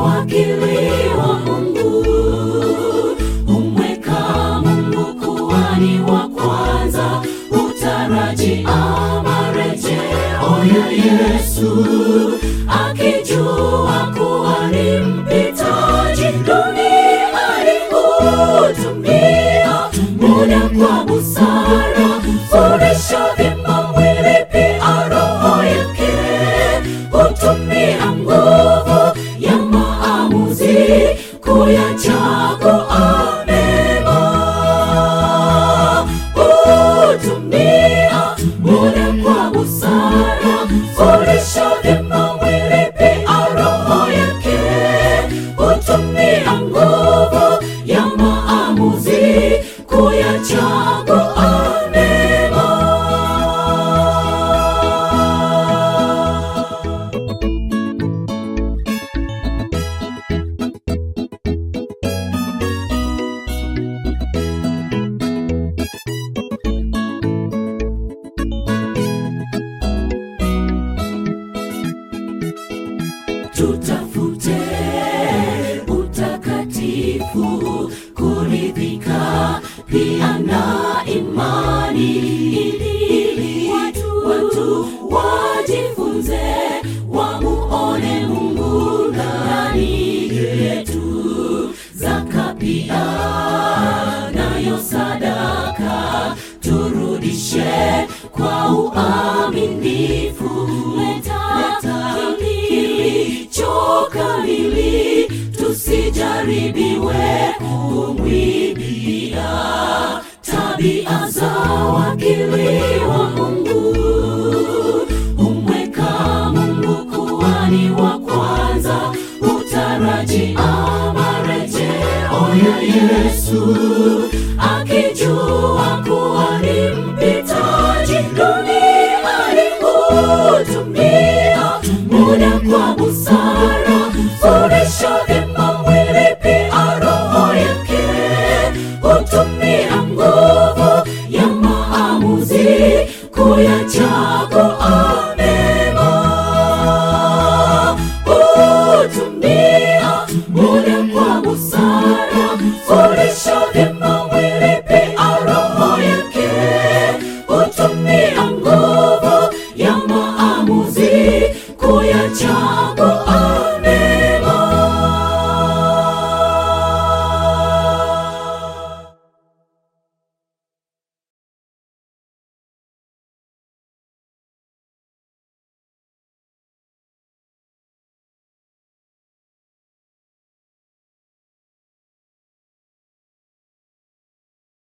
wakili wa Mungu, umweka Mungu kuwa ni wa kwanza, utarajia marejeo ya Yesu, akijua kuwa ni mpitaji duniani, hutumia muda kwa busara, fundisha vyema mwili pia roho yake, hutumia nguvu ya maamuzi kuyachagua mema, hutumia muda kwa busara, fundisha vyema mwili pia roho yake, hutumia nguvu ya maamuzi kuyachagua mema. tutafute utakatifu, kuridhika pia na imani, ili watu, watu wajifunze wamuone Mungu ndani yetu. Zaka pia nayo sadaka turudishe kwa uaminifu. Leta kilicho kamili, tusijaribiwe kumwibia tabia za wakili wa Mungu. Umweka Mungu kuwa ni wa kwanza, utarajia marejeo ya Yesu, akijua kuwa ni mpitaji duniani, hutumia muda kwa busara, fundisha vyema mwili pia roho yake, hutumia nguvu ya maamuzi kuyachagua mema, hutumia muda kwa busara, fundisha vyema